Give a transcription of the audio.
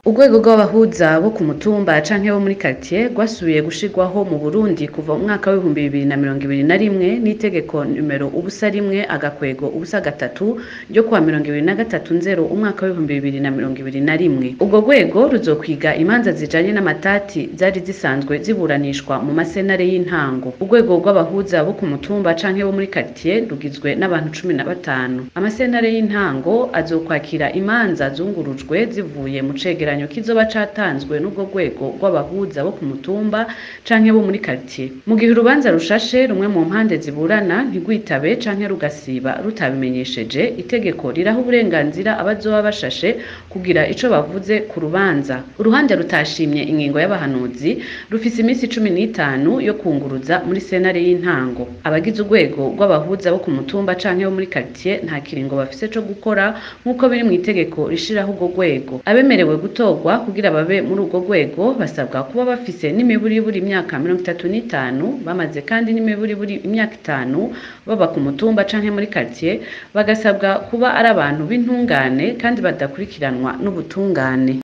urwego rw'abahuza bo ku mutumba canke bo muri quartier rwasubiye gushirwaho mu Burundi kuva mu mwaka w'ibihumbi bibiri na mirongo ibiri na rimwe n'itegeko numero ubusa rimwe agakwego ubusa gatatu ryo kuwa mirongo ibiri na gatatu nzero umwaka w'ibihumbi bibiri na mirongo ibiri na rimwe urwo rwego ruzokwiga imanza zijanye n'amatati zari zisanzwe ziburanishwa mu masenare y'intango urwego rw'abahuza bo ku mutumba canke bo muri quartier rugizwe n'abantu cumi na batanu amasenare y'intango azokwakira imanza zungurujwe zivuye mu cegeranyo kizoba catanzwe n'ubwo rwego rw'abahuza bo ku mutumba canke bo muri quartier mu gihe urubanza rushashe rumwe mu mpande ziburana ntigwitabe canke rugasiba rutabimenyesheje itegeko riraha uburenganzira abazoba bashashe kugira ico bavuze ku rubanza uruhande rutashimye ingingo y'abahanuzi rufise iminsi cumi n'itanu yo kunguruza muri senare y'intango abagize urwego rw'abahuza bo ku mutumba canke bo muri quartier nta kiringo bafise co gukora nk'uko biri mu itegeko rishiraho urwo rwego abemerewe gutorwa kugira babe muri urwo rwego basabwa kuba bafise n'imiburiburi imyaka mirongo itatu n'itanu bamaze kandi n'imiburiburi imyaka itanu baba ku mutumba canke muri quartier bagasabwa kuba ari abantu b'intungane kandi badakurikiranwa n'ubutungane